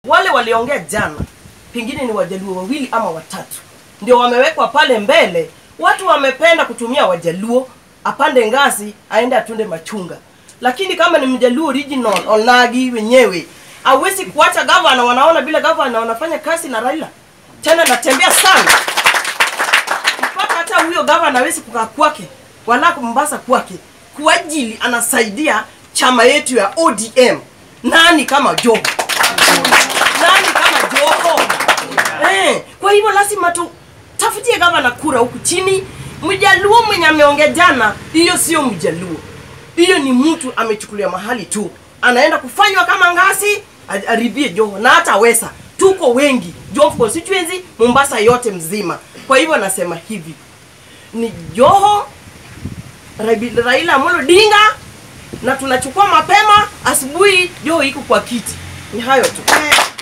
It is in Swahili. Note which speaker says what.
Speaker 1: wale waliongea jana pengine ni wajaluo wawili ama watatu ndio wamewekwa pale mbele watu wamependa kutumia wajaluo apande ngazi aende atunde machunga lakini kama ni mjaluo original onagi wenyewe awezi kuacha gavana wanaona vile gavana wanafanya kazi na raila tena natembea sana mpaka hata huyo gavana hawezi kukaa kwake wala mombasa kwake kwa ajili anasaidia chama yetu ya odm nani kama joho nani kama joho eh, kwa hivyo lazima tu tafutie gavana kura huku chini mjaluo mwenye ameongea jana hiyo sio mjaluo hiyo ni mtu amechukulia mahali tu anaenda kufanywa kama ngasi a- aribie joho na hata wesa tuko wengi joho constituency mombasa yote mzima kwa hivyo nasema hivi ni joho Rabi- raila amolo dinga na tunachukua mapema asubuhi joho iko kwa kiti ni hayo tu